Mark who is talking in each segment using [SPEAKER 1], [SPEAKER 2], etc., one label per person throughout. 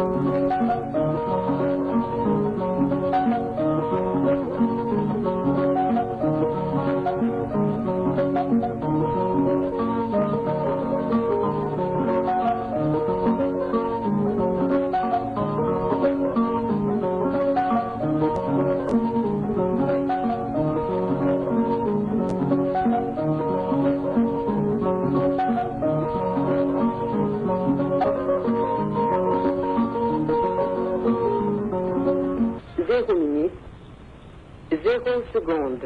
[SPEAKER 1] Zéro minute, zéro seconde.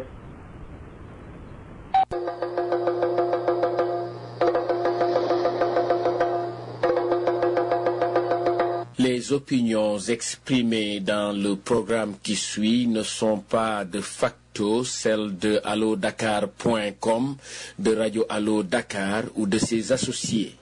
[SPEAKER 2] Les opinions exprimées dans le programme qui suit ne sont pas de facto celles de allodakar.com, de Radio Allo Dakar ou de ses associés.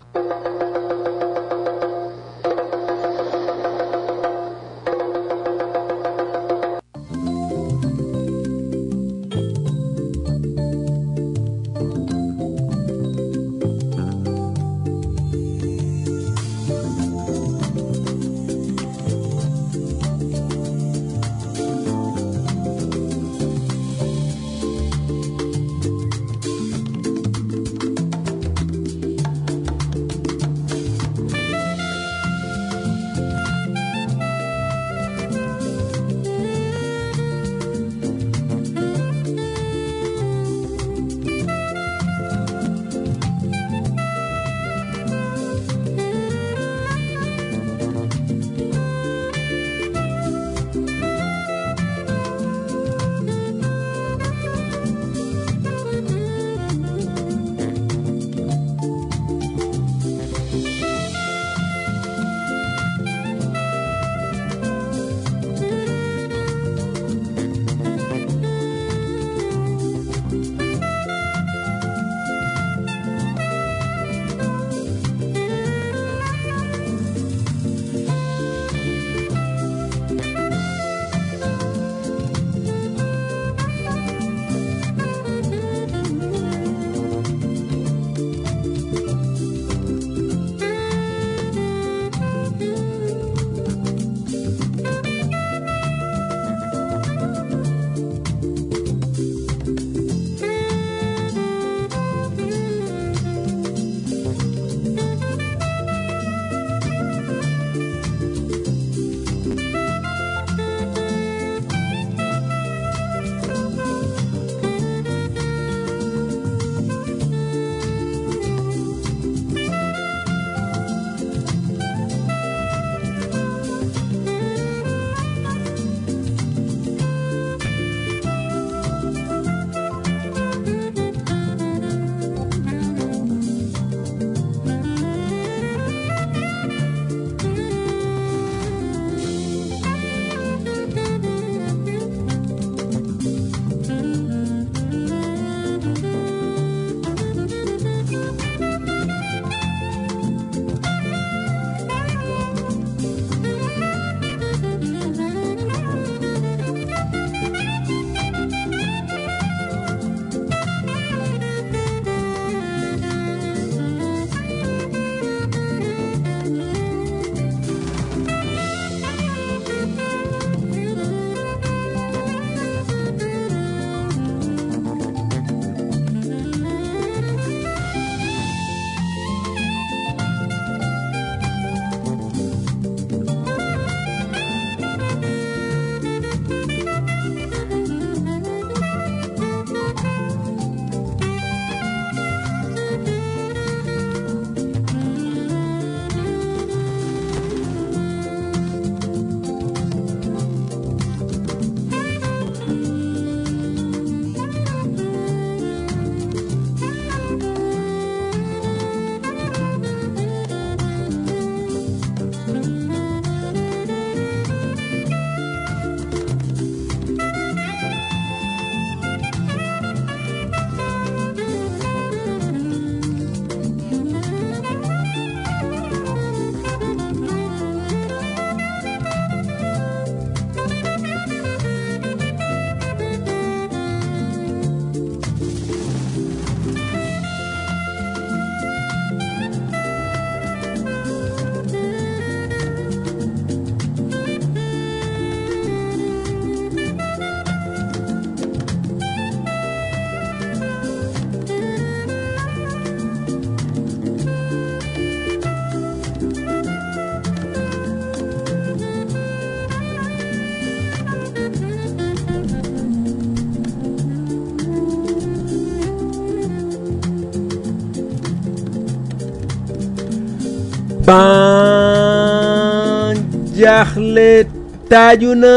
[SPEAKER 3] ban jaaxle taaju na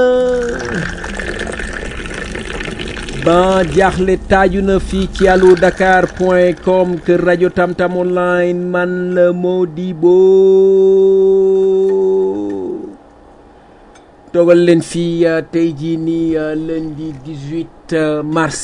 [SPEAKER 3] ban jaaxle taaju na fii ci allo dakar point com kër rajo tamtam online man la Modibo toogal leen fii tey jii nii lundi 18 mars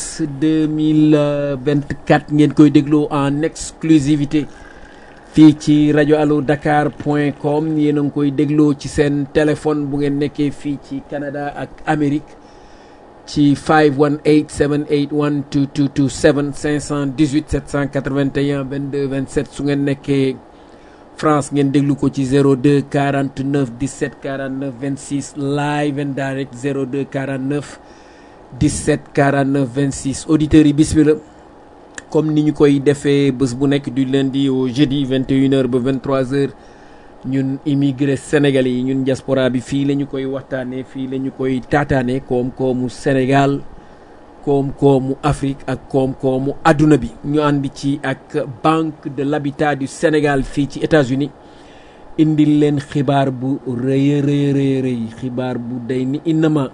[SPEAKER 3] 2024 ngeen koy dégloo en exclusivité fii ci rajo allo dakar point com yéen a ngi koy dégloo ci seen téléphone bu ngeen nekkee fii ci Canada ak Amérique ci 518 781 2227 518 781 22 27 su ngeen nekkee France ngeen déglu ko ci 02 49 17 49 26 live and direct 02 49 17 49 26 auditeurs yi bismillah comme ni ñu koy defee bés bu nekk du lundi au jeudi 21h ba 23h ñun immigré sénégalais yi ñun diaspora bi fii la ñu koy waxtaanee fii la ñu koy taataanee koom-koomu Sénégal koom-koomu Afrique ak koom-koomu adduna bi ñu ànd ci ak Banque de l'Habitat du Sénégal fii ci États-Unis indil leen xibaar bu rëy rëy rëy rëy xibaar bu day ni innama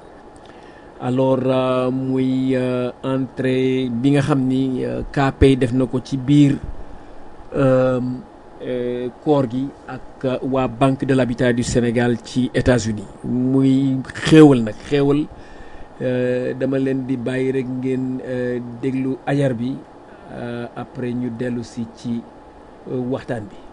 [SPEAKER 3] alors muy entrée bi nga xam ni KPay def na ko ci biir koor gi ak waa Banque de l'Habitat du Sénégal ci États-Unis muy xéewal nag xéewal dama leen di bàyyi rek ngeen déglu ajar bi après ñu dellu si ci waxtaan bi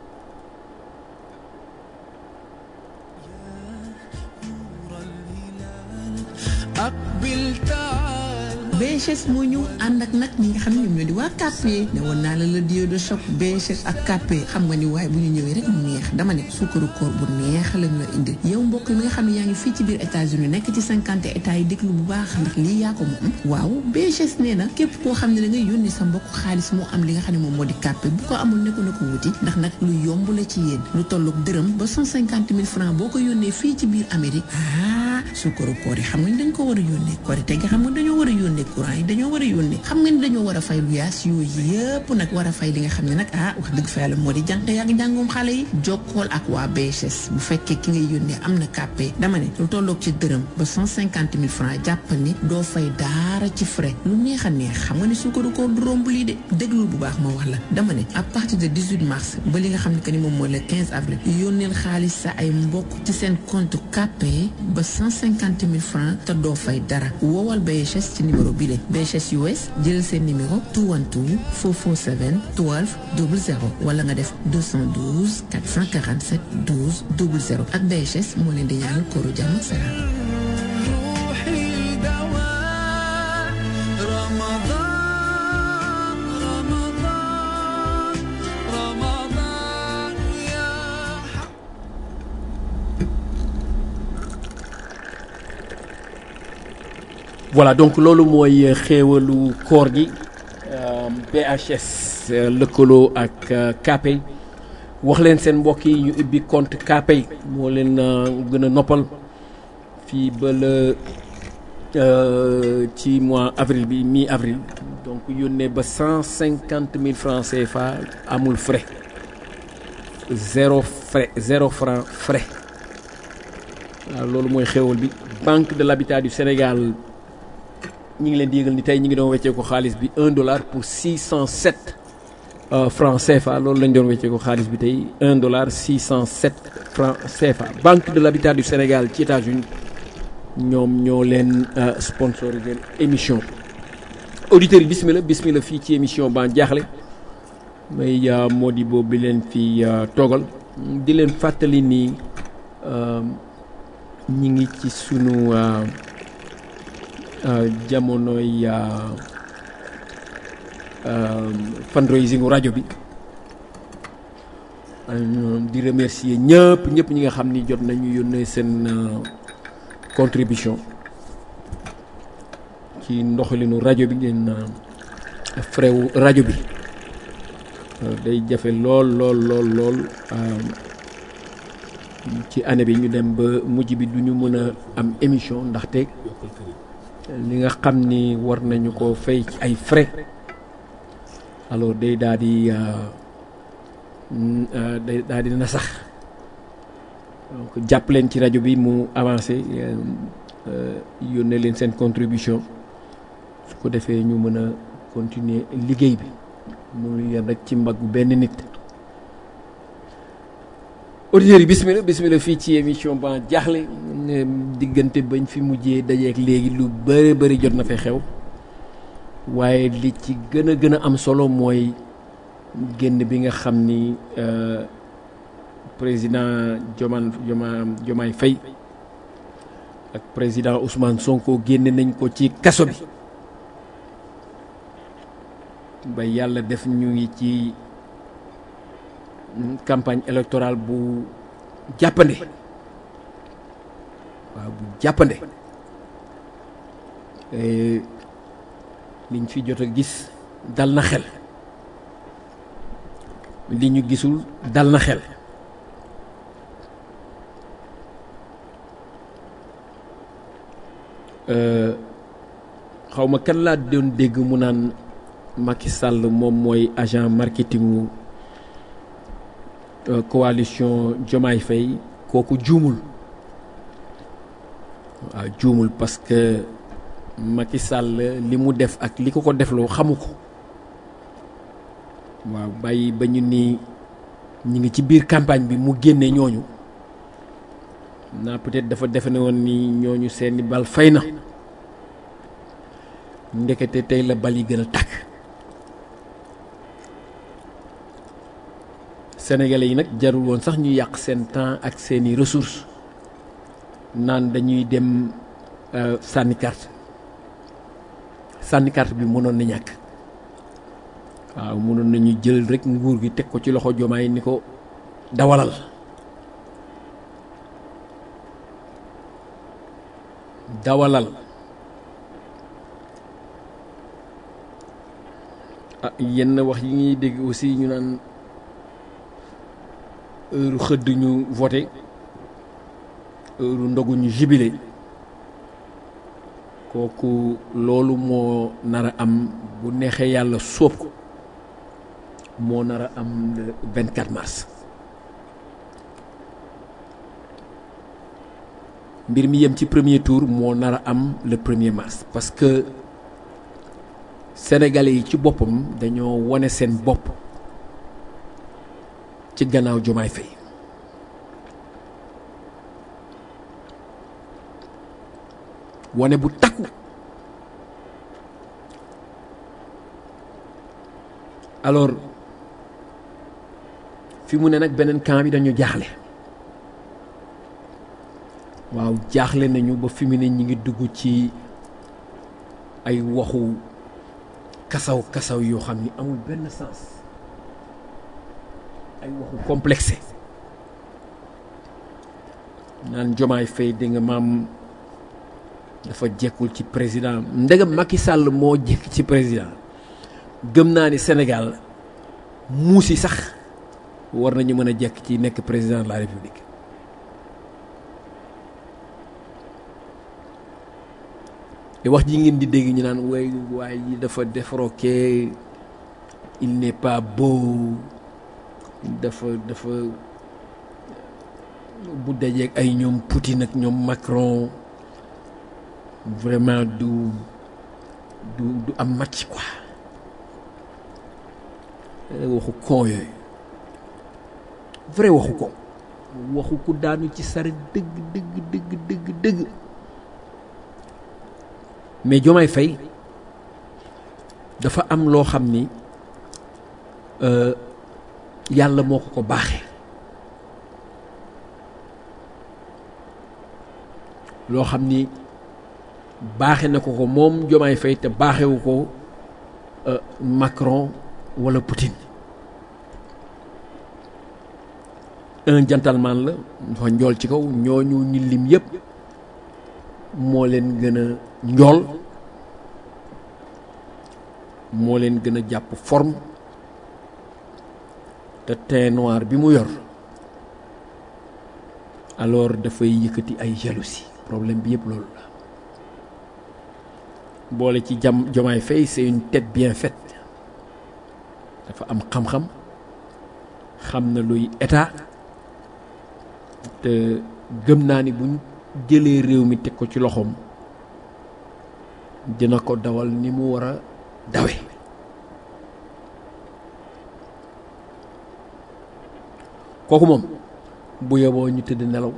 [SPEAKER 4] BHS moo ñëw ànd ak nag ñi nga xam ne ñoom ñoo di waa KP ne woon naa la la dio de choc BHS ak KP xam nga ni waaye bu ñu ñëwee rek mu neex dama ne suukaru koor bu neex lañ la indi yow mbokk mi nga xam ne yaa ngi fii ci biir États-Unis nekk ci cinquante états yi déglu bu baax ndax lii yaa ko moom waaw BHS nee na képp koo xam ne da ngay yónni sa mbokk xaalis moo am li nga xam ne moom moo di KP bu ko amul ne ko na ko wuti ndax nag lu yomb la ci yéen lu tolloog dërëm ba cent cinquante mille francs boo ko yónnee fii ci biir Amérique ah suukaru koor yi xam nga ni dañ ko war a yónnee koor te nga xam nga dañoo war a yónnee courant yi dañoo war a yónnee xam nga ni dañoo war a fay lu yaas yooyu yëpp nag war a fay li nga xam ne nag ah wax dëgg fa yàlla moo di jànq yaa ngi jàngoom xale yi jokkool ak waa BHS bu fekkee ki ngay yónnee am na kàppee dama ne lu tolloog ci dërëm ba cent cinquante mille francs jàpp ni doo fay daara ci frais lu neex a neex xam nga ni suukaru koor du romb lii de déglul bu baax ma wax la dama ne à partir de 18 mars ba li nga xam ne que ni moom mooy le 15 avril yónneel xaalis sa ay mbokk ci seen compte kàppee ba cent cinquante mille francs te doo fay dara woowal BHS ci numéro bi le BHS US jël seen numéro 212 447 12 00 wala nga def 212 447 12 00 ak BHS moo leen di ñaanal kóoru jàmm ak salaam.
[SPEAKER 3] voilà donc loolu mooy xéewalu koor gi BHS lëkkaloo ak KPay wax leen seen mbokk yi ñu ubbi compte KPay moo leen gën a noppal fii ba la ci mois avril bi mi avril donc yónnee ba cent cinquante mille francs CFA amul frais zéro frais zéro franc frais waaw loolu mooy xéewal bi Banque de l'Habitat du Sénégal ñi ngi leen di yëgal ni tey ñi ngi doon weccee ko xaalis bi un dollar pour six cent sept francs CFA loolu lañ doon weccee ko xaalis bi tey un dollar six cent sept francs CFA Banque de l'Habitat du Sénégal ci États-Unis ñoom ñoo leen sponsorisé émission auditeurs yi bismillah bismillah fii ci émission ban jaaxle may Modibo bi leen fi toogal di leen fàttali ni ñi ngi ci sunu jamonoy fundraising rajo bi di remercier ñëpp ñëpp ñi nga xam ni jot nañu yónnee seen contribution ci ndoxalinu rajo bi ngeen frewu rajo bi day jafe lool lool lool lool ci année bi ñu dem ba mujj bi du ñu mën a am émission ndaxte li nga xam ni war nañu ko fay ci ay frais alors day daal di day daal dina sax donc jàpp leen ci rajo bi mu avancé yónnee leen seen contribution su ko defee ñu mën a continuer liggéey bi mu yem rek ci mbaggu benn nit auditeurs yi bismillah bismillah fii ci émission ba jaaxle diggante bañ fi mujjee dajeek léegi lu bëri bëri jot na fay xew waaye li ci gën a gën a am solo mooy génn bi nga xam ni président Joman Joma Jomaay Faye ak président Ousmane Sonko génne nañ ko ci kaso bi ba yàlla def ñu ngi ci campagne électorale bu jàppande waaw bu jàppande liñ fi jot a gis dal na xel li ñu gisul dal na xel xaw ma kan laa doon dégg mu naan Macky Sall moom mooy agent marketingu coalition Diomaye Faye kooku juumul waaw juumul parce que Macky Sall li mu def ak li ko ko defloo xamu ko waaw bàyyi ba ñu ni ñi ngi ci biir campagne bi mu génne ñooñu naa peut-être dafa defe ne woon ni ñooñu seeni bal fay na ndekete tey la bal yi gën a tàkk sénégalais yi nag jarul woon sax ñu yàq seen temps ak seeni ressources naan dañuy dem sànni carte sànni carte bi mënoon na ñàkk waaw mënoon nañu jël rek nguur gi teg ko ci loxo jomaay ni ko dawalal dawalal ah yenn wax yi ñuy dégg aussi ñu naan heure xëdd ñu voté heure ndogu ñu jubilé kooku loolu moo nar a am bu neexee yàlla sóob ko moo nar a am le 24 mars mbir mi yem ci premier tour moo nar a am le premier mars parce que sénégalais yi ci boppam dañoo wane seen bopp ci gannaaw Diomaye Faye wane bu takku alors fi mu ne nag beneen camp bi dañu jaaxle waaw jaaxle nañu ba fi mu ne ñi ngi dugg ci ay waxu kasaw kasaw yoo xam ni amul benn sens ay waxu complexé naan Diomaye Faye di nga maam dafa jekkul ci président ndegam Macky Sall moo jekk ci président gëm naa ni Sénégal muusi sax war nañu mën a jekk ci nekk président de la République te wax ji ngeen di dégg ñu naan way waay yi dafa défroqué il n'est pas beau dafa dafa bu dajeeg ay ñoom Poutine ak ñoom Macron vraiment du du du am match quoi waxu kon yooyu vrai waxu ko waxu ku daanu ci sare dëgg dëgg dëgg dëgg dëgg mais Diomaye Faye dafa am loo xam ni yàlla moo ko ko baaxee loo xam ni baaxe na ko ko moom Diomaye Faye te baaxewu ko Macron wala Poutine un gentleman la dafa njool ci kaw ñooñu ñi lim yëpp moo leen gën a njool moo leen gën a jàpp forme te teint noir bi mu yor alors dafay yëkkati ay jalousie problème bi yëpp loolu la boole ci jam Diomaye Faye c'est une tête bien faite dafa am xam-xam xam na luy état te gëm naa ni buñ jëlee réew mi teg ko ci loxoom dina ko dawal ni mu war a dawe kooku moom bu yeboo ñu tëdd nelaw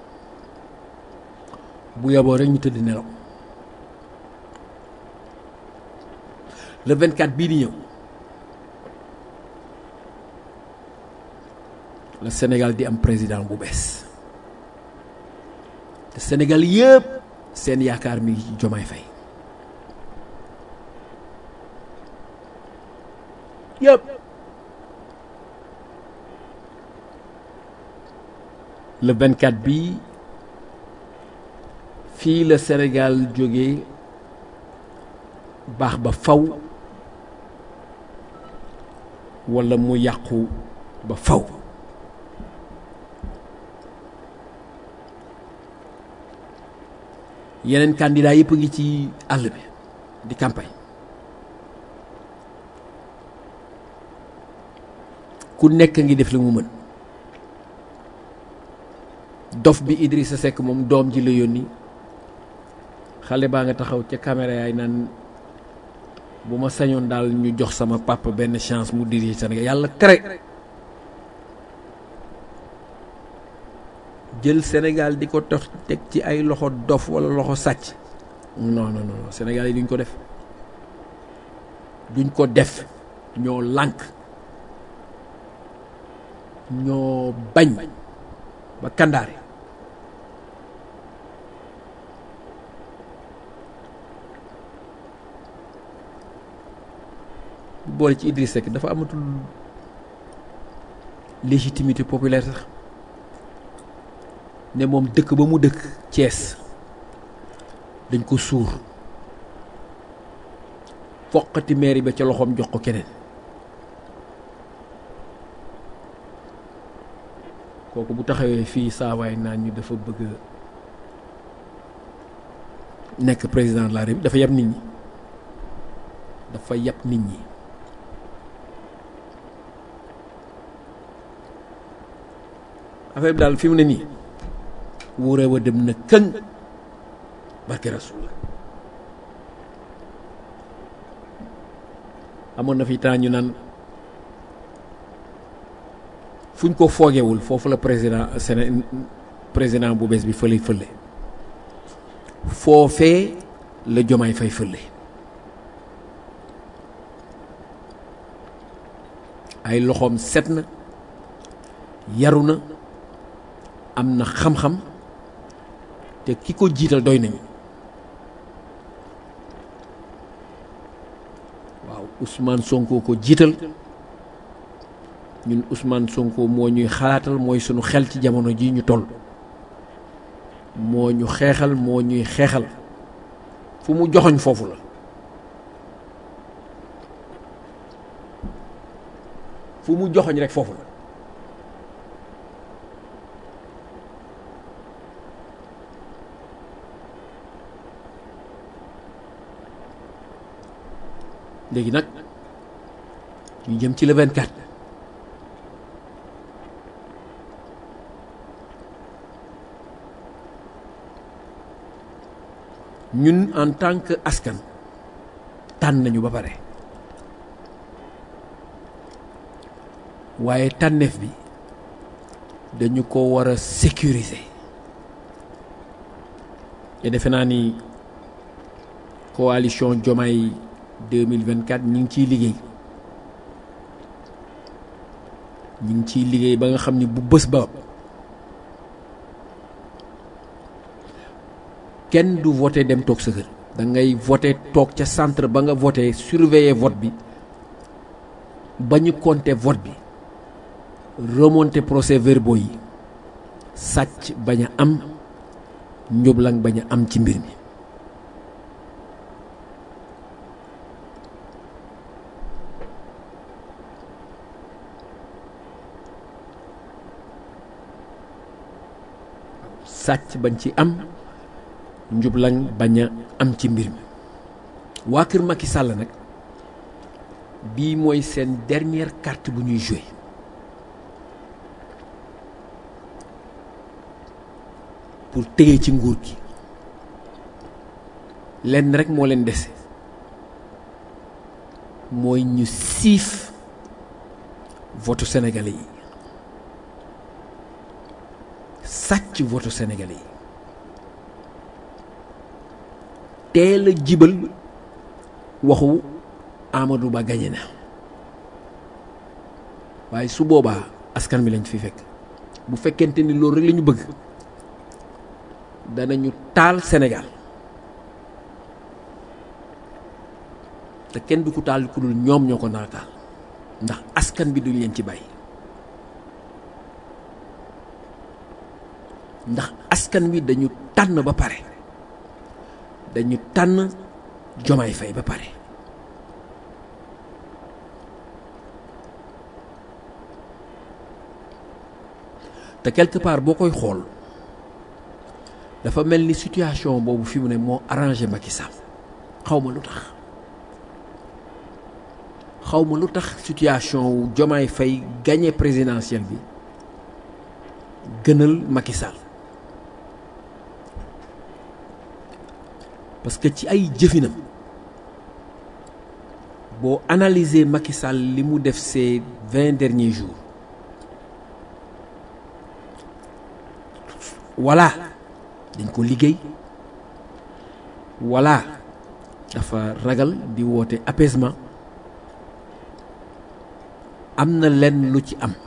[SPEAKER 3] bu yeboo rek ñu tëdd nelaw le 24 bii di ñëw la Sénégal di am président bu bees te Sénégal yëpp seen yaakaar mi ngi ci Jomaay Fay yëpp le 24 bii fii la Sénégal jógee baax ba faw walla mu yàqu ba faw yeneen candidat yëpp a ngi ci àll bi di campagne ku nekk ngi def li mu mën dof bi Idrissa Seck moom doom ji la yónni xale baa nga taxaw ca caméra yaay naan bu ma sañoon daal ñu jox sama papa benn chance mu dirige Sénégal yàlla tere jël Sénégal di ko tox teg ci ay loxo dof walla loxo sàcc non non non Sénégal yi duñ ko def duñ ko def ñoo lànk ñoo bañ ba kandaare boole ci Idriss Seck dafa amatul légitimité populaire sax ne moom dëkk ba mu dëkk Thiès dañ ko suur foqati mairie ba ca loxoom jox ko keneen kooku bu taxawee fii saawaay naan ñu dafa bëgg nekk président de la République dafa yab nit ñi dafa yab nit ñi affaire bi daal fi mu ne nii wuure wa dem na këng barke rasul amoon na fi temps ñu naan fuñ ko foogewul foofu la président Séné président bu bees bi fële fële foofee la jomaay fay fële ay loxoom set na yaru na am na xam-xam te ki ko jiital doy nañu waaw Ousmane Sonko ko jiital ñun Ousmane Sonko moo ñuy xalaatal mooy sunu xel ci jamono ji ñu toll moo ñu xeexal moo ñuy xeexal fu mu joxoñ foofu la fu mu joxoñ rek foofu la léegi nag ñu jëm ci le 24 ñun en tant que askan tànn nañu ba pare waaye tànneef bi dañu ko war a sécuriser te defe naa ni coalition Diomaye 2024 ñu ngi ciy liggéey ñu ngi ciy liggéey ba nga xam ni bu bés ba kenn du voté dem toog sa kër da ngay voté toog ca centre ba nga voté surveiller vote bi ba ñu compter vote bi remonter procès verbaux yi sàcc bañ a am njublang bañ a am ci mbir mi sàcc bañ ci am njublaŋ bañ a am ci mbir mi waa kër Macky Sall nag bii mooy seen dernière carte bu ñuy joué pour tëye ci nguur gi lenn rek moo leen dese mooy ñu siif votu sénégalais yi sàcc votu sénégalais yi teel a jibal waxu Amadou Ba gañe na waaye su boobaa askan bi lañ fi fekk bu fekkente ni loolu rek la ñu bëgg danañu taal Sénégal te kenn du ko taal ku dul ñoom ñoo ko nar a taal ndax askan bi duñ leen ci bàyyi ndax askan wi dañu tànn ba pare dañu tànn Jomaay Fay ba pare te quelque part boo koy xool dafa mel ni situation boobu fi mu ne moo arrangé Macky Sall xaw ma lu tax xaw ma lu tax situation wu Jomaay Fay gagné présidentielle bi gënal Macky Sall parce que ci ay jëfinam boo analyser Macky Sall li mu def ces vingt derniers jours voilà dañ ko liggéey voilà dafa ragal di woote apaisement am na lenn lu ci am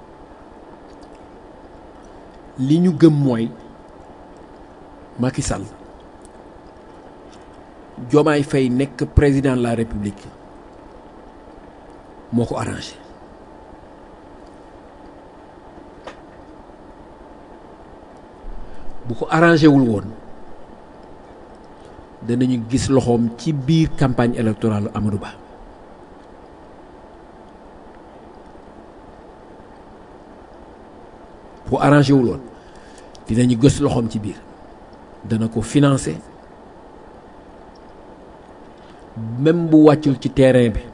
[SPEAKER 3] li ñu gëm mooy Macky Sall Diomaye Faye nekk président de la République moo ko arrangé bu ko arrangé wul woon danañu gis loxoom ci biir campagne électorale Amadou Ba bu arrangé wul woon dinañu gës loxoom ci biir dana ko financer même bu wàccul ci terrain bi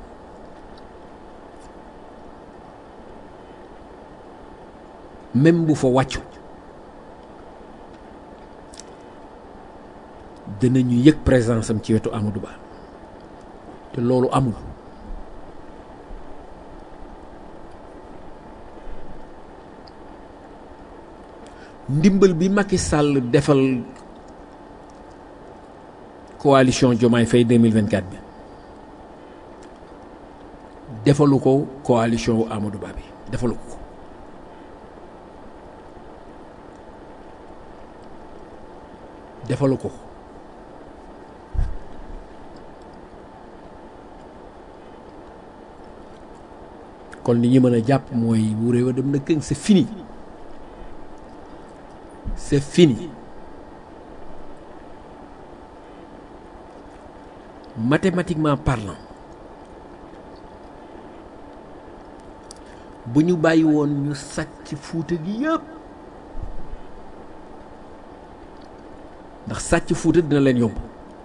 [SPEAKER 3] même bu fa wàccu danañu yëg présence am ci wetu Amadou Ba te loolu amul ndimbal bi Macky Sall defal coalition Diomaye Faye 2024 bi defalu ko coalition wu Amadou Ba bi defalu ko defalu ko kon li ñu mën a jàpp mooy bu réew a dem na këng c'est fini c'est fini mathématiquement parlant bu ñu bàyyi woon ñu sàcc fuuta gi yëpp ndax sàcc fuuta dina leen yomb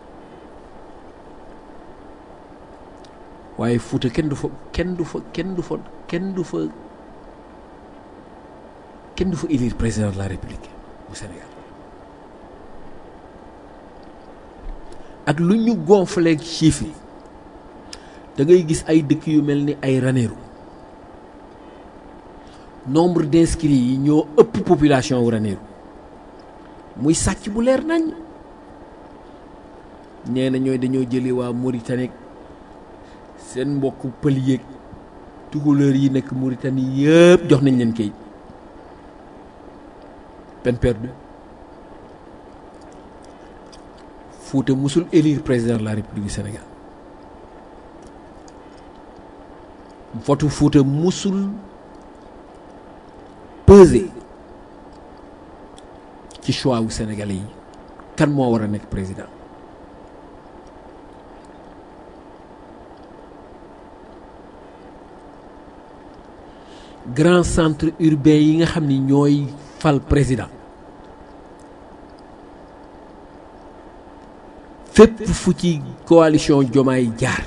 [SPEAKER 3] waaye fuuta kenn du fa kenn du fa kenn du fa kenn du fa kenn du fa élire président de la république bu Sénégal ak lu ñu gonfleeg chiffres yi da ngay gis ay dëkk yu mel ni ay Ranérou nombre d'inscrits yi ñoo ëpp population wu Ranérou muy sàcc bu leer nañ nee na ñooy dañoo jëlee waa Mauritanie seen mbokk pël yéeg tukulóor yi nekk Mauritanie yëpp jox nañ leen kayit peine perdue Fouta musul élire président de la République du Sénégal votu Fouta musul peser ci choix wu Sénégalais yi kan moo war a nekk président grand centre urbain yi nga xam ni ñooy fal président fépp fu ci coalition Diomaye jaar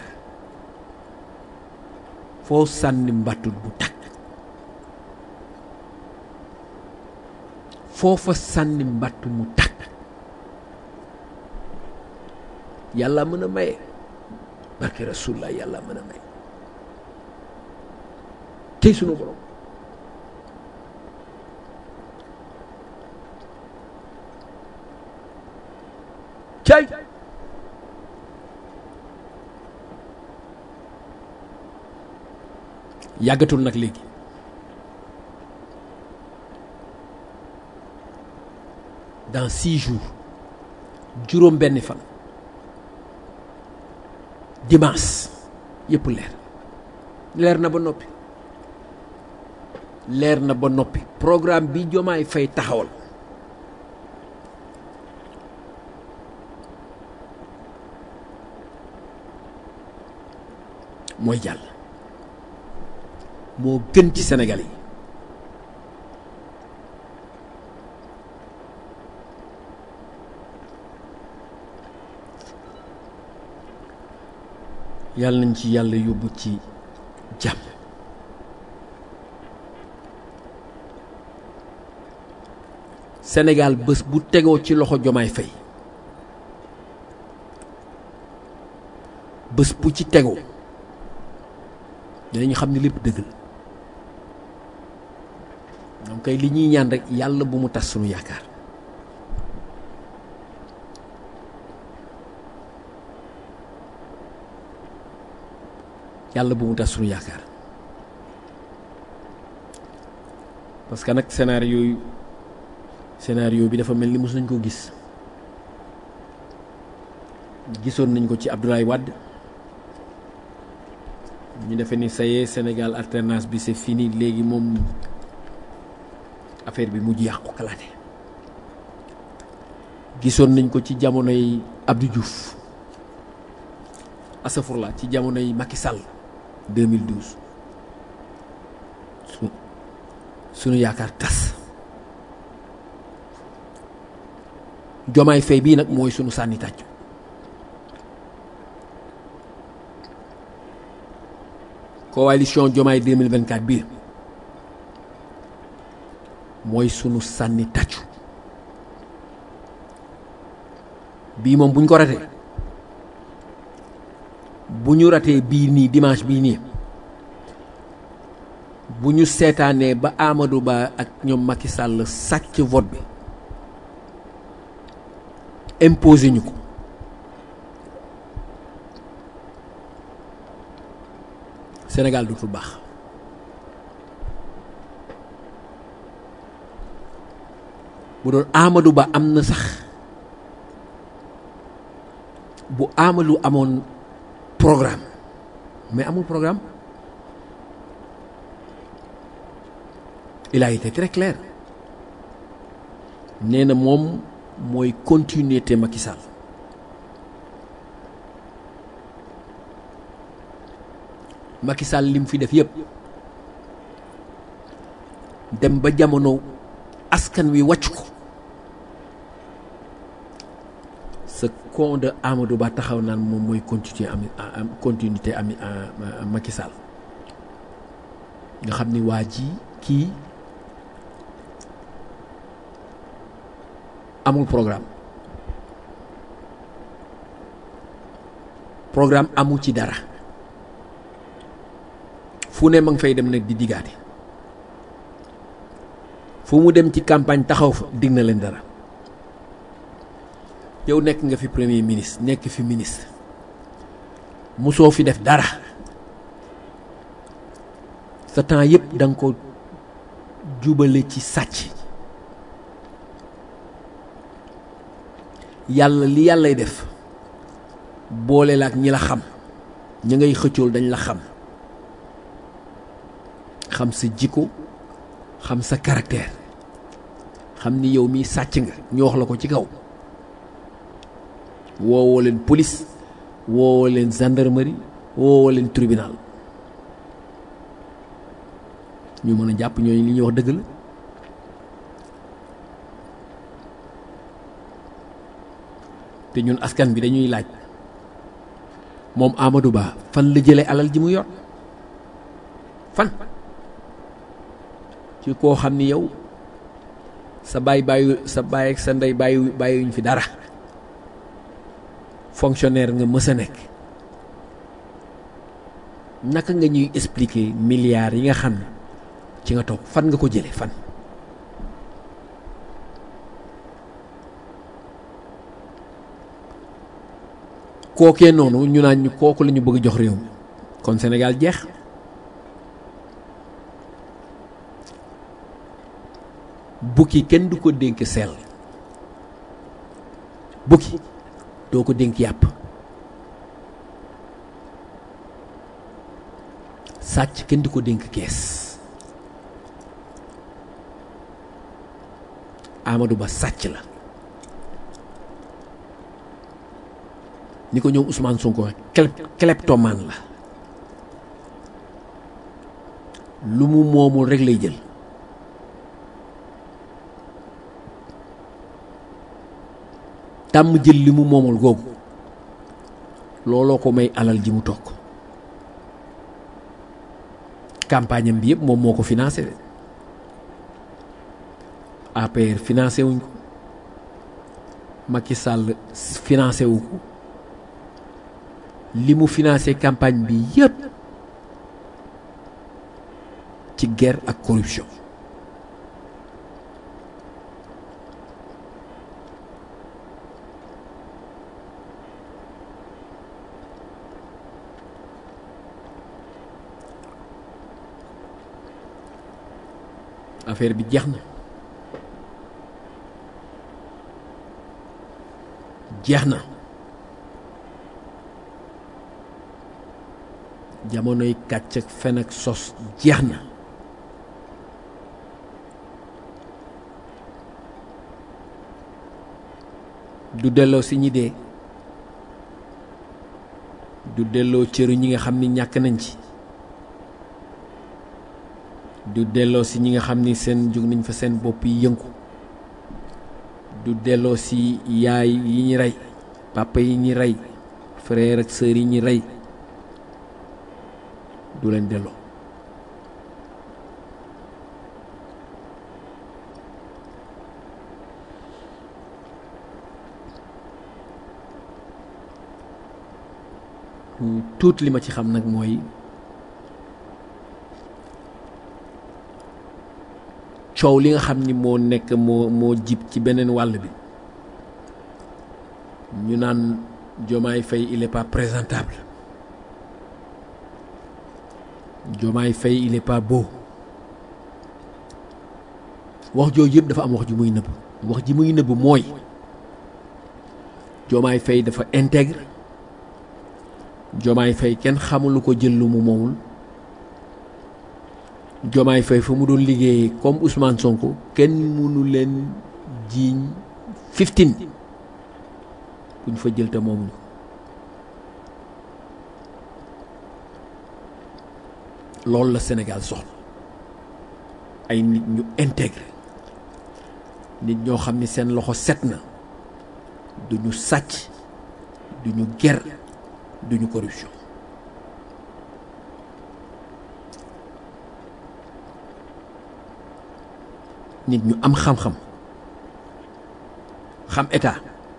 [SPEAKER 3] foo sànni mbattut bu takk foofa sànni mbàtt mu tàkk yàlla mën a maye barke rasulullah yàlla mën a maye tey sunu borom cay yàggatul nag léegi dans six jours juróom benni fan dimanche yëpp leer leer na ba noppi leer na ba noppi programme bi jomaay fay taxawal mooy jàll moo gën ci Sénégal yi yàlla nañ ci yàlla yóbbu ci jàmm Sénégal bés bu tegoo ci loxo Jomaay Fay bés bu ci tegoo dinañu xam ne lépp dëgg la donc kay li ñuy ñaan rek yàlla bu mu tas sunu yaakaar yàlla bu mu tas sunu yaakaar parce que nag scénario yooyu scénario bi dafa mel ni mos nañ ko gis gisoon nañ ko ci Abdoulaye Wade ñu defee ni ça y est Sénégal alternance bi c'est fini léegi moom affaire bi mujj yàqu kalaate gisoon nañ ko ci jamonoy Abdou Diouf asafurla ci jamonoy Macky Sall 2012 su sunu yaakaar tas jomaay fay bii nag mooy sunu sànni tàcc coalition jomaay 2024 bii mooy sunu sànni tàccu bii moom bu ñu ko ratee bu ñu ratee bii nii dimanche bii nii bu ñu seetaanee ba Amadou Ba ak ñoom Macky Sall sàcc vote bi imposé ñu ko Sénégal dootul baax bu doon Amadou Ba am na sax bu Amadou amoon programme mais amul programme il a été très clair nee na moom mooy continuité Macky Sall Macky Sall lim fi def yëpp dem ba jamono askan wi wàcc ko sa con de Amadou Ba taxaw naan moom mooy continuité am continuité am Macky Sall nga xam ni waa ji kii amul programme programme amul ci dara fu ne ma ngi fay dem nag di diggaate fu mu dem ci campagne taxaw fa dig na leen dara yow nekk nga fi premier ministre nekk fi ministre musoo fi def dara sa temps yëpp da nga ko jubale ci sàcc yàlla li yàllay def boole la ak ñi la xam ñi ngay xëccool dañ la xam xam sa jikko xam sa caractère xam ni yow mii sàcc nga ñu wax la ko ci kaw woowoo leen police woowoo leen gendarmerie woowoo leen tribunal ñu mën a jàpp ñooñu li ñuy wax dëgg la te ñun askan bi dañuy laaj moom Amadou Ba fan la jëlee alal ji mu yor fan ci koo xam ni yow sa baay bàyyi sa baay ak sa ndey bàyyi bàyyiwuñ fi dara fonctionnaire nga mës a nekk naka nga ñuy expliquer milliards yi nga xam ne ci nga toog fan nga ko jële fan kookee noonu ñu naan ñu kooku la ñu bëgg jox réew mi kon Sénégal jeex bukki kenn du ko dénk seel bukki doo ko dénk yàpp sàcc kenn du ko dénk kees Amadou Ba sàcc la ni ko ñoom Ousmane Sonko kleptomane la lu mu moomul rek lay jël tàmm jël li mu moomul googu looloo ko may alal ji mu toog campagne am bi yëpp moom moo ko financé de APR financé wuñ ko Macky Sall financé wu ko li mu financé campagne bi yëpp ci guerre ak corruption affaire bi jeex na jeex na jamonoy kàcc ak fen ak sos jeex na du delloo si ñi dee du delloo cëru ñi nga xam ni ñàkk nañ ci du delloo si ñi nga xam ni seen jóg nañ fa seen bopp yi yëngu du delloo si yaay yi ñi rey papa yi ñi rey frère ak sœur yi ñi rey du leen delloo tuut li ma ci xam nag mooy coow li nga xam ni moo nekk moo moo jib ci beneen wàll bi ñu naan Diomaye Faye il est pas présentable Diomaye Faye il est pas beau wax jooju yëpp dafa am wax ji muy nëbb wax ji muy nëbb mooy Diomaye Faye dafa intègre Diomaye Faye kenn xamulu ko jël lu mu moomul Diomaye Faye fa mu doon liggéeyee comme Ousmane Sonko kenn mënu leen jiiñ 15 bu ñu fa jël te moomuñu loolu la Sénégal soxla ay nit ñu intégré nit ñoo xam ni seen loxo set na duñu sàcc duñu ger duñu corruption nit ñu am xam-xam xam état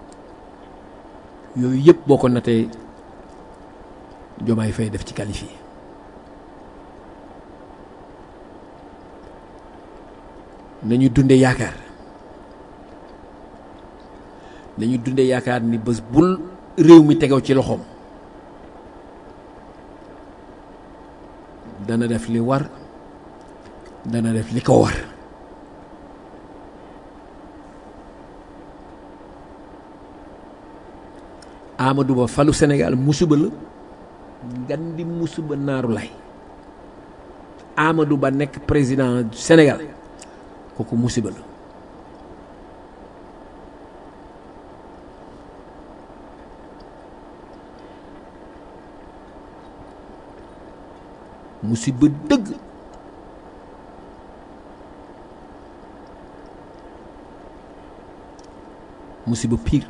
[SPEAKER 3] yooyu yëpp boo ko natee Diomaye Faye def ci qualifié nañu dunde yaakaar nañu dunde yaakaar ni bés bul réew mi tegaw ci loxoom dana def li war dana def li ko war Amadou Ba falu Sénégal musiba la ngan di musiba naaru lay Amadou Ba nekk président du Sénégal kooku musiba la musiba dëgg musiba pire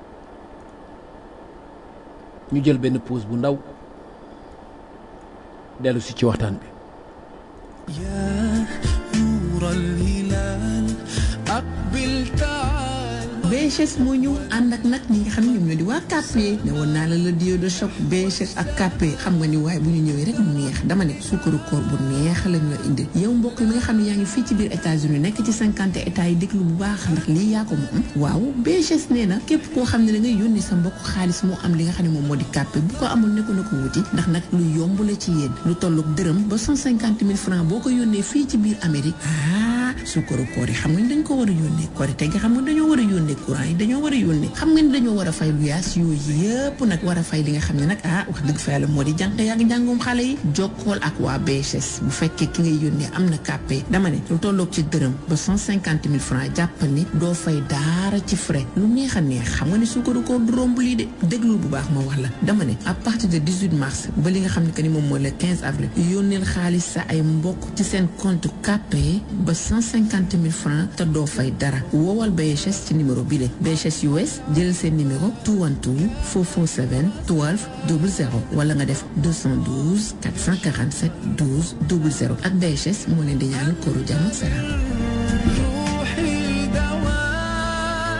[SPEAKER 3] ñu jël benn pause bu ndaw dellu si ci waxtaan bi
[SPEAKER 5] يا نور الهلال أقبل تعال
[SPEAKER 4] BHS moo ñëw ànd ak nag ñi nga xam ne ñoom ñoo di waa KP ne woon naa la la dio de choc BHS ak KP xam nga ni waaye bu ñu ñëwee rek mu neex dama ne suukaru koor bu neex lañ la indi yow mbokk mi nga xam ne yaa ngi fii ci biir États-Unis nekk ci cinquante états yi déglu bu baax ndax lii yaa ko moom waaw BHS nee na képp koo xam ne da ngay yónni sa mbokk xaalis moo am li nga xam ne moom moo di KP bu ko amul ne ko na ko wuti ndax nag lu yomb la ci yéen lu tolloog dërëm ba cent cinquante mille francs boo ko yónnee fii ci biir Amérique ah suukaru koor yi xam nga ni dañ ko war a yónnee korite gi xam nga dañoo war a yónnee courant yi dañoo war a yónnee xam nga ni dañoo war a fay lu yaas yooyu yëpp nag war a fay li nga xam ne nag ah wax dëgg fa yàlla moo di jànq yaag njàngum xale yi jokkool ak waa BHS bu fekkee ki ngay yónnee am na kàppe dama ne lu tolloog ci dërëm ba cent cinquante mille francs jàppal ni doo fay daara ci frais lu neex a neex xam nga ni suukaru koor du romb lii de déglul bu baax ma wax la dama ne à partir de 18 mars ba li nga xam ne que ni moom mooy le 15 avril yónneel xaalis sa ay mbokk ci seen compte kàppe ba cent cinquante mille francs te doo fay dara woowal BHS ci numéro bi le BHS US jël seen numéro 212 447 12 00 wala nga def 212 447 12 00 ak BHS moo leen di ñaanal kóoru jàmm ak salaam.
[SPEAKER 5] روحي دواء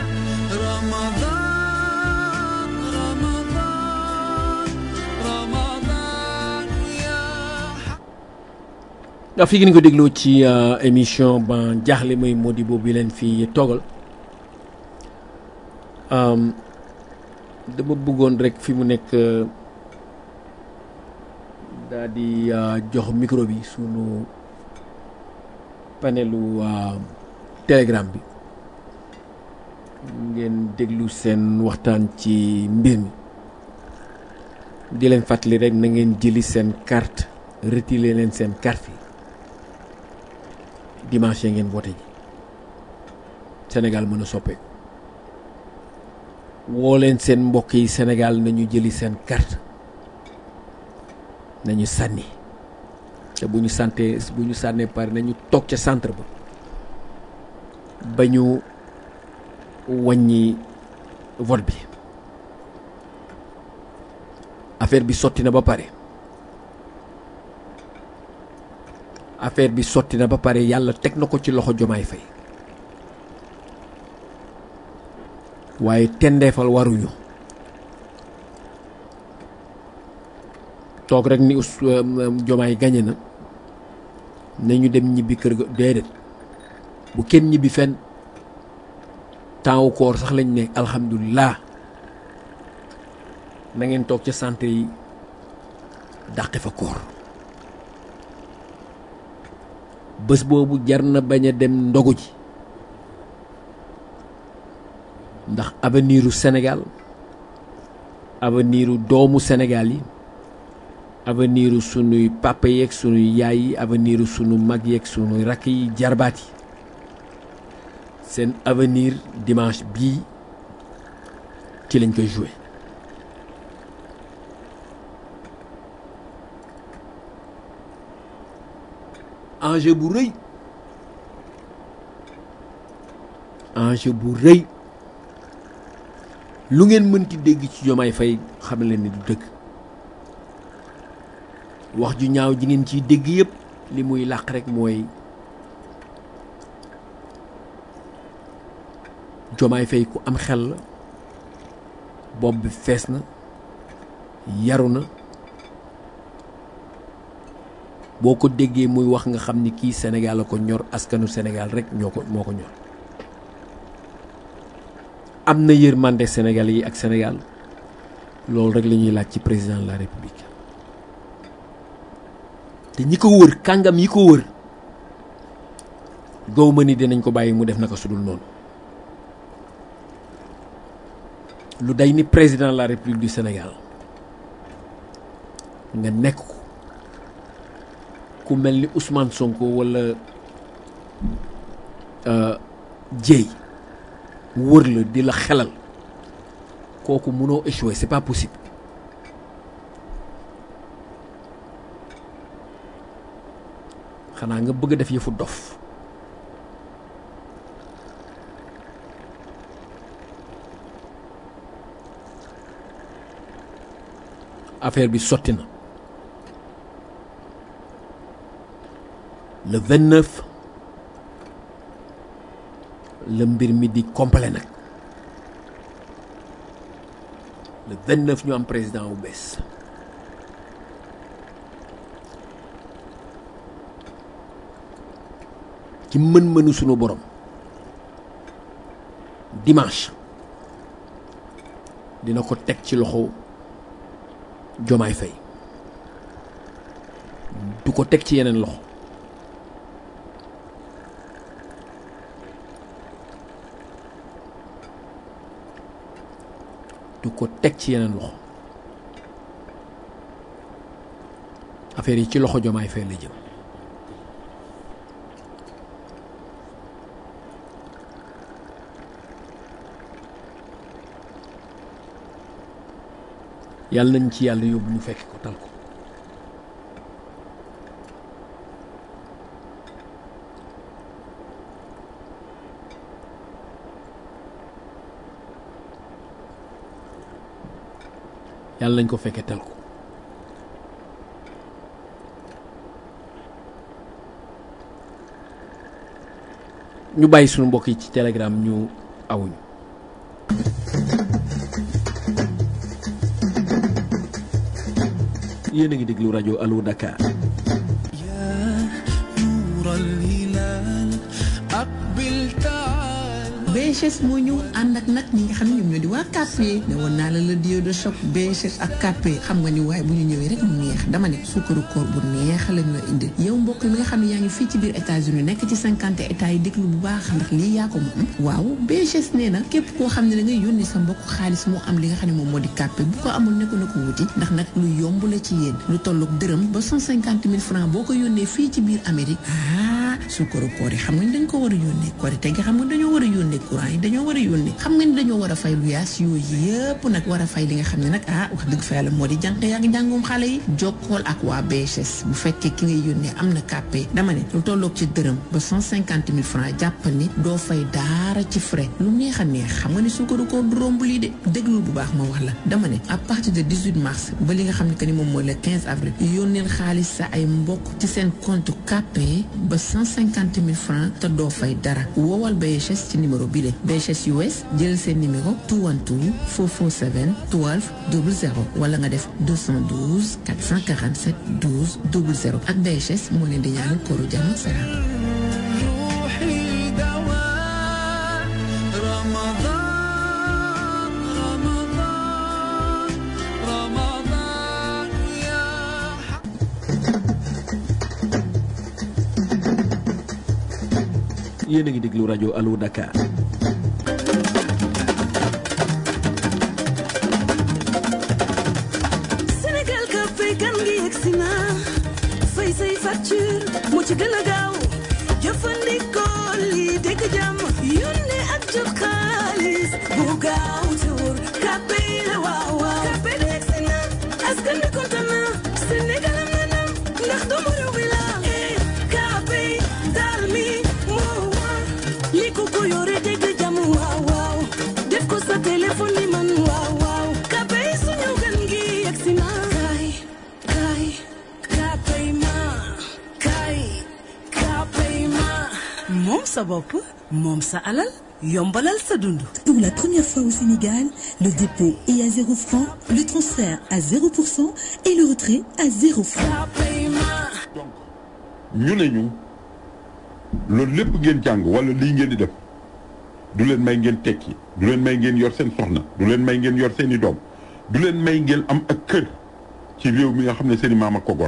[SPEAKER 5] رمضان رمضان رمضان يا
[SPEAKER 3] ndax fi ngeen ko dégloo ci euh, émission ban jaaxle mooy Modibo bi leen fi toogal um, dama bëggoon rek fi mu nekk euh, daa di euh, jox micro bi sunu panelu euh, telegram bi ngeen déglu seen waxtaan ci mbir mi di leen fàttali rek na ngeen jëli seen carte retiré leen seen carte yi dimanche ngeen voté ji Sénégal mën a soppeeku woo leen seen mbokk yi Sénégal nañu jëli seen carte nañu sànni te bu ñu santee bu ñu sànnee pare nañu toog ca centre ba ba ñu wàññi vote bi affaire bi sotti na ba pare affaire bi sotti na ba pare yàlla teg na ko ci loxo jomaay fay waaye tendeefal waruñu toog rek ni us jomaay gañe na nañu dem ñibbi kër ga déedéet bu kenn ñibbi fenn temps wu koor sax lañ ne alhamdulilah na ngeen toog ca centre yi dàqe fa koor bés boobu jar na bañ a dem ndogu ji ndax avenir u Sénégal avenir u doomu Sénégal yi avenir u sunuy papa yeeg sunuy yaay yi avenir u sunu mag yeeg sunuy rakk yi jarbaat yi seen avenir dimanche bii ci lañ koy joué enjeu bu rëy enjeu bu rëy lu ngeen mënti dégg ci jomaay fay xam leen ni du dëgg wax ju ñaaw ji ngeen ciy dégg yépp li muy làq rek mooy jomaay fay ku am xel la bopp bi fees na yaru na boo ko déggee muy wax nga xam ni kii Sénégal la ko ñor askanu Sénégal rek ñoo ko moo ko ñor am na yërmande Sénégal yi ak Sénégal loolu rek la ñuy laaj ci président de la République te ñi ko wër kàngam yi ko wër gow ma ni dinañ ko bàyyi mu def naka sudul noonu lu day ni président de la République du Sénégal nga nekk ko ku mel ni Ousmane Sonko wala Dieye wër la di la xelal kooku mënoo échouer c'est pas possible xanaa nga bëgg a def yëfu dof affaire bi sotti na le 29 la mbir mi di complet nag le 29 ñu am président bu bees ci mën-mënu sunu borom dimanche dina ko teg ci loxo Jomaay Fay du ko teg ci yeneen loxo du ko teg ci yeneen loxo affaire yi ci loxo Jomaay Fay la jëm yàlla nañ ci yàlla yóbbu ñu fekk ko tal ko yàlla nañ ko fekkee tal ko ñu bàyyi sunu mbokk yi ci telegram ñu awuñu yéen a ngi déglu rajo Allo Dakar
[SPEAKER 5] يا نور الهلال أقبل تعال
[SPEAKER 4] BHS moo ñëw ànd ak nag ñi nga xam ne ñoom ñoo di waa Capé ne woon naa la le duo de choc BHS ak Capé xam nga ni waaye bu ñu ñëwee rek mu neex dama ne suukaru koor bu neex lañ la indi yow mbokk mi nga xam ne yaa ngi fii ci biir États-Unis nekk ci cinquante états yi déglu bu baax ndax lii yaa ko moom waaw BHS nee na képp koo xam ne da ngay yónni sa mbokk xaalis moo am li nga xam ne moom moo di Capé bu ko amul ne ko na ko wuti ndax nag lu yomb la ci yéen lu tolloog dërëm ba cent cinquante mille francs boo ko yónnee fii ci biir Amérique ah suukaru koor yi xam nga ni dañ ko war a yónnee korite gi xam nga dañoo war a yónnee courant yi dañoo war a yónnee xam nga ni dañoo war a fay lu yaas yooyu yëpp nag war a fay li nga xam ne nag ah wax dëgg fa yàlla moo di jànq yaa ngi jàngum xale yi jokkool ak waa BHS bu fekkee ki ngay yónnee am na kàppee dama ne lu tolloog ci dërëm ba cent cinquante mille francs jàppal ni doo fay daara ci frais lu neex a neex xam nga ni suukaru koor du romb lii de déglul bu baax ma wax la dama ne à partir de 18 mars ba li nga xam ne que ni moom mooy le 15 avril yónneel xaalis sa ay mbokk ci seen compte kàppee ba cent cinquante mille francs te doo fay dara woowal BHS ci numéro bi le BHS US jël seen numéro 212 447 12 00 wala nga def 212 447 12 00 ak BHS moo leen di ñaanal kóoru jàmm ak salaam.
[SPEAKER 5] روحي دواء رمضان رمضان رمضان يا
[SPEAKER 3] yéen a ngi déglu rajo Allo Dakar
[SPEAKER 6] Sénégal ka fay kan ngi yegsi na fay say facture moo ci gën a gaaw jëfandikoo lii dégg jàmm yónnee ak jot xaalis bu gaaw te wóor kàppe yi la waaw waaw kàppe de yegsi na askan bi kontaan na Sénégal am na ndam ndax doomu réew mi la eh kàppe daal mi moo war li ko ko yore dégg jàmm waaw waaw def ko sa téléphone ni man waaw waaw kàppe yi suñu gan gi yegsi na kaay kaay kàppe yi ma kaay kàppe yi ma moom sa bopp moom sa alal yombalal sa dund
[SPEAKER 7] Pour la première fois au Sénégal, le dépôt est à 0 francs, le transfert à 0% et le retrait à 0 francs.
[SPEAKER 6] kàppe yi ma
[SPEAKER 8] ñu ne ñu loolu lépp ngeen jàng wala lii ngeen di def du leen may ngeen tekki du leen may ngeen yor seen soxna du leen may ngeen yor seen i doom du leen may ngeen am ak kër ci réew mi nga xam ne seen i maam ak ko gor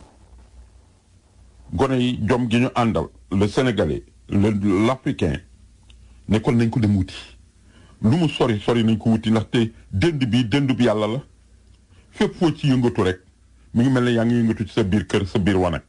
[SPEAKER 8] gone yi jom gi ñu àndal le sénégalais le l'africain nekkoon nañ ko dem wuti lu mu sori sori nañ ko wuti ndaxte dënd bi dënd bi yàlla la fépp foo ci yëngatu rek mi ngi mel ne yaa ngi yëngatu ci sa biir kër sa biir wanag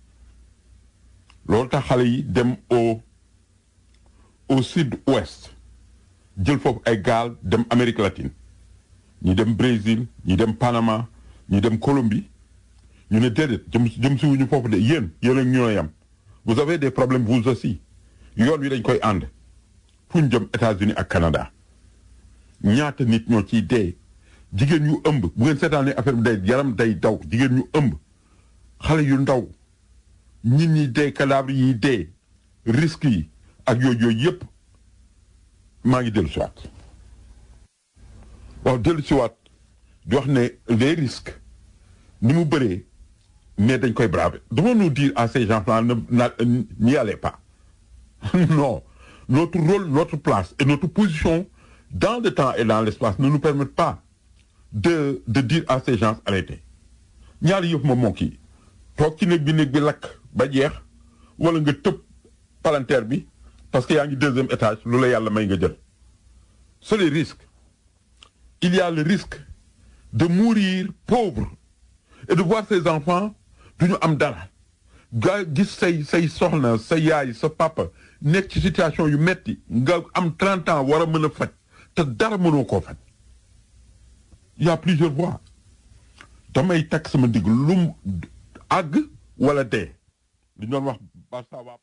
[SPEAKER 8] loolu tax xale yi dem au au sud ouest jël foofu ay gaal dem Amérique latine ñi dem Brésil ñi dem Panama ñi dem Colombie ñu ne déedéet jëm jëm si wuñu foofu de yéen yéen ak ñoo yam vous avez des problèmes vous aussi yoon wi dañ koy ànd fu ñu jëm États-Unis ak Canada ñaata nit ñoo ciy dee jigéen ñu ëmb bu ngeen seetaanee affaire bi day yaram day daw jigéen ñu ëmb xale yu ndaw nit ñi dee cadavre yi dee risques yi ak yooyu yooyu yëpp maa ngi dellu siwaat waaw dellu siwaat di wax ne les risques ni mu bëree mais dañ koy braver devons-nous dire à ces gens-là ne na- n'y allez pas non notre rôle notre place et notre position dans le temps et dans l'espace ne nous permettent pas de de dire à ces gens arrêtez ñaari yëf moom moo kii toog ci néeg bi néeg bi lakk ba jeex wala nga tëb palanteer bi parce que yaa ngi deuxième étage lu la yàlla may nga jël c'est les risques il y a le risque de mourir pauvre et de voir ses enfants du ñu am dara nga gis say say soxna sa yaay sa papa nekk ci situation yu metti nga am 30 ans war a mën a faj te dara mënoo koo faj il y a plusieurs voies damay takk sama digg lum àgg wala dee li ñu doon wax Barça waa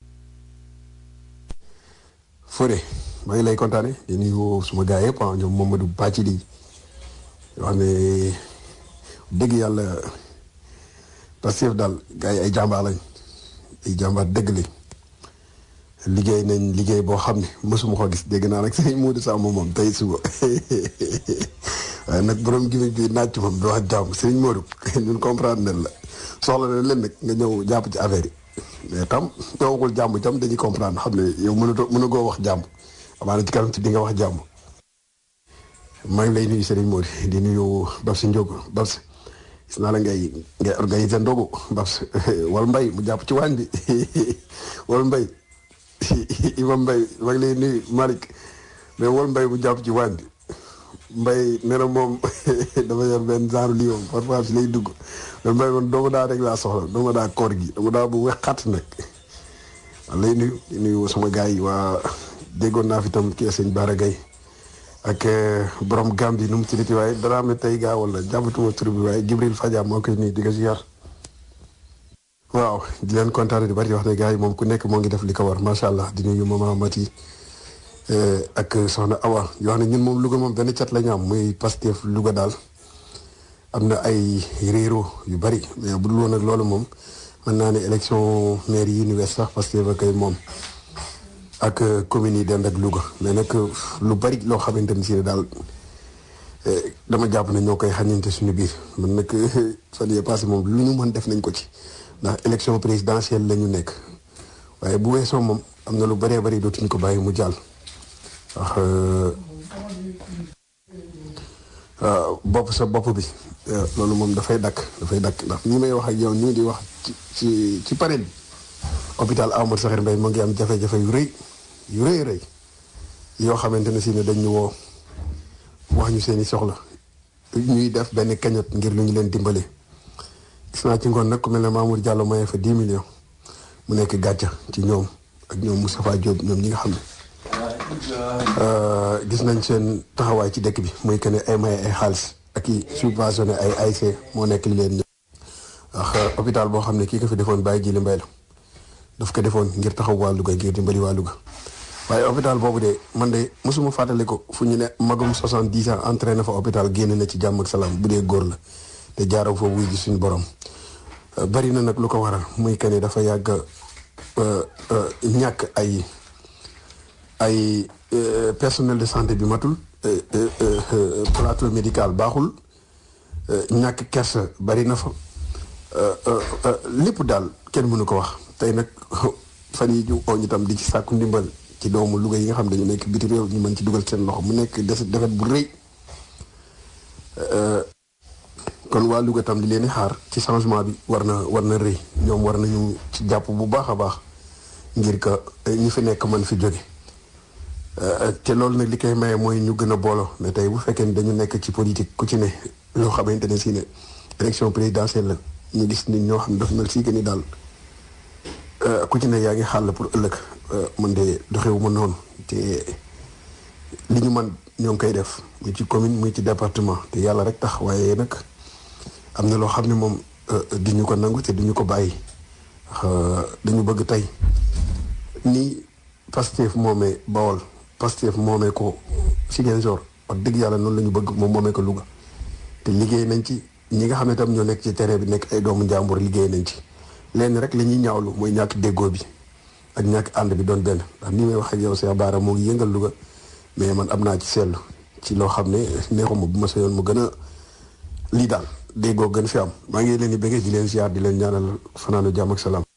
[SPEAKER 9] Fodé maa ngi lay kontaane di nuyu suma gars yëpp ah ñoom Mamadou Bàcci di wax ne dëgg yàlla Pastef daal gars yi ay jàmbaar lañ ay jàmbaar dëgg lañ liggéey nañ liggéey boo xam ne mësuma ko gis dégg naa nag sëñ Modou Samb moom tey suba waaye nag borom gimi bi naaj moom du wax jàmm sëñ Modou ñun comprendre nañ la soxla na leen nag nga ñëw jàpp ci affaire yi mais tam ñoo waxul jàmm tam dañuy comprendre xam ne yow mënatoo mënagoo wax jàmm amaana ci kanam ci di nga wax jàmm maa ngi lay nuyu Serigne Modou di nuyu Babsi Ndiogo Babsi gis naa la ngay ngay organiser ndogu Babsi wal mbay mu jàpp ci waañ bi wal mbay Imam Mbay maa ngi lay nuyu Malick mais wal mbay mu jàpp ci waañ bi mbay nee na moom dafa yor benn genre lii moom parfois si lay dugg mais mbay man doomu daa rek laa soxla doomu daa koor gi doomu daa bu wexxat nag man lay nuyu di nuyu sama gars yi waa déggoon naa fi tam kii sëñ Bara Gaye ak borom Gambie nu mu tuddati waaye dara am tey gaa wala jàpbatuma tur bi waaye Jibril Fadia moo koy nuyu di ko ziar waaw di leen kontaane di bari di wax ne gars yi moom ku nekk moo ngi def li ko war macha allah di nuyu maman Mati ak soxna Awa yoo xam ne ñun moom Louga moom benn cat la ñu am muy Pastef Louga daal am na ay réero yu bari mais bu dul woon ak loolu moom mën naa ne élection maire yi ñu wees sax Pastef ak ay moom ak communes yi dend ak Louga mais nag lu bari loo xamante ni si ne daal dama jàpp ne ñoo koy xañante suñu biir man nag fan yii passé moom lu ñu mën def nañ ko ci ndax élection présidentielle la ñu nekk waaye bu weesoo moom am na lu bëree bëri dootuñu ko bàyyi mu jàll. wax bopp sa bopp bi loolu moom dafay dakk dafay dakk ndax ñi may wax ak yow ñu di wax ci ci ci panel bi hôpital Amadou Sakhir Mbaye moo ngi am jafe-jafe yu rëy yu rëy rëy yoo xamante ne si ne dañ ñu woo wax ñu seeni soxla ñuy def benn cagnotte ngir lu ñu leen dimbale gis naa ci ngoon nag ku mel ne Mamour Diallo maye fa 10 millions mu nekk gàcca ci ñoom ak ñoom Moustapha Diop ñoom ñi nga xam ne gis nañ seen taxawaay ci dëkk bi muy que ne ay maye ay xaalis ak i subventionné ay AIC moo nekk li leen ñëw ndax hôpital boo xam ne kii ko fi defoon bàyyi jili mbay la daf ko defoon ngir taxaw waa Louga ngir dimbali waa Louga waaye hôpital boobu de man de mosuma fàttali ko fu ñu ne magum 70 ans entraîné fa hôpital génn na ci jàmm ak salaam bu dee góor la te jaaroo foofu wuy ji suñu borom bari na nag lu ko waral muy que ne dafa yàgg ñàkk ay ay personnel de santé bi matul plateau médical baaxul ñàkk kersa bari na fa lépp daal kenn mënu ko wax tey nag fan yi ñu oo ñu tam di ci sàkku ndimbal ci doomu Louga yi nga xam dañu nekk biti réew ñu mën ci dugal seen loxo mu nekk des defet bu rëy kon waa Louga tam li leen di xaar ci changement bi war na war na rëy ñoom war nañu ci jàpp bu baax a baax ngir que ñi fi nekk mën fi jóge te loolu nag li koy maye mooy ñu gën a booloo mais tey bu fekkee ni dañu nekk ci politique ku ci ne loo xamante ne si ne élection présidentielle la ñu gis nit ñoo xam ne dafa mel si que ni daal ku ci ne yaa ngi xàll pour ëllëg man de doxewu ma noonu te li ñu man ñoo ngi koy def muy ci commune muy ci département te yàlla rek tax waaye nag am na loo xam ne moom duñu ko nangu te duñu ko bàyyi dañu bëgg tey ni Pastef moomee Bawol Pastef moomee ko Ziguinchor wax dëgg yàlla noonu la ñu bëgg moom moomee ko Louga te liggéey nañ ci ñi nga xam ne tam ñoo nekk ci terrain bi nekk ay doomu njàmbur liggéey nañ ci lenn rek la ñuy ñaawlu mooy ñàkk déggoo bi ak ñàkk ànd bi doon benn ndax ni may wax ak yow Cheikh Bara moo ngi yëngal Louga mais man am naa ci seetlu ci loo xam ne neexuma bu ma sañoon mu gën a lii daal déggoo gën fi am maa ngi leen di bëggee di leen ziar di leen ñaanal fanaanu jàmm ak salaam.